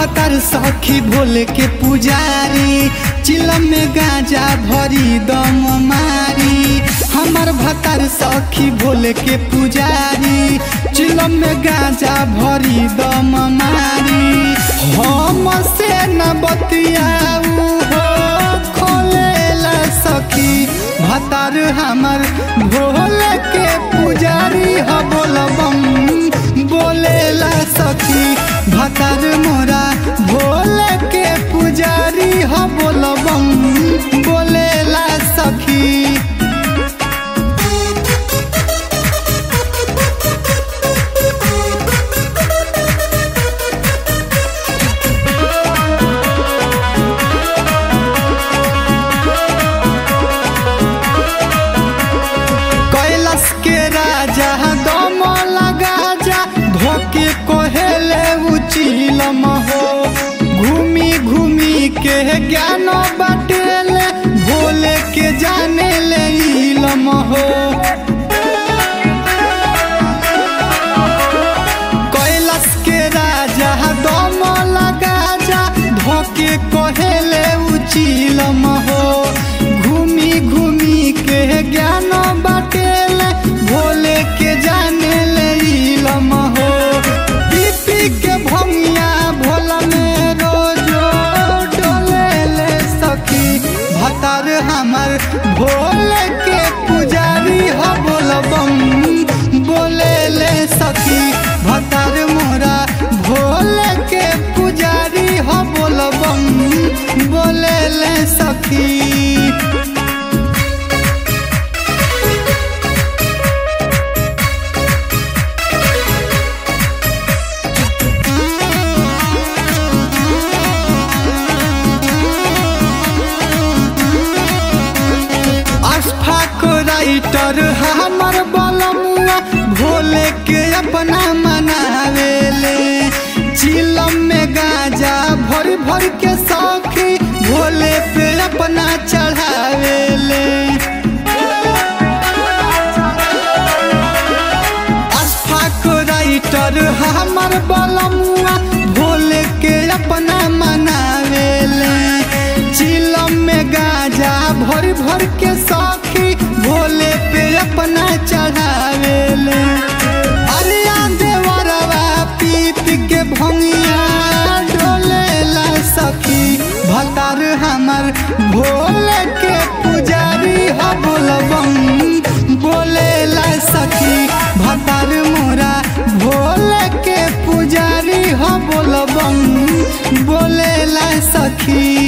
भतार सखी भोले के पुजारी चिलम में गांजा भरी दम मारी हमार भतार सखी भोले के पुजारी चिलम में गांजा भरी दम मारी हम से न बतियाऊ हो खोलेला सखी भतार हमर भोले के पुजारी ह बोलबम बोलेला सखी भतार मोरा भोले के पुजारी ह बोलबम बोलेला सखी कैलाश के राजा दम लगा जा धोके कोहेले उचिलम हो घूमी घूमी के ज्ञान बाटेले भोले के जाने ले इलम हो कैलाश के राजा दम लगा जा धोके कोहेले उचिलम हो घूमी घूमी के ज्ञान बाटेले भोले के जाने ले इलम हो पीपी के भंगिया भोला में रोजो डोले ले सखी भतार हमर भोले के पुजारी ह बोलबम बोले ले सखी भतार मोरा भोले के पुजारी ह बोलबम बोले ले सखी अशफाक राइटर हमर बलमुआ भोले के अपना मनावेले चिलम में गांजा भर भर के सौखी भोले पे अपना चढ़ावेले अशफाक राइटर हमर बलमुआ भोले के अपना मनावेले चिलम में गांजा भर भर के सौखी भोले पे अपना चढ़ावेले अरिया देवरवा पीत के भंगिया डोलेला सखी भतार हमर भोले के पुजारी ह बोलबम बोलेला सखी भतार मोरा भोले के पुजारी ह बोलबम बोलेला सखी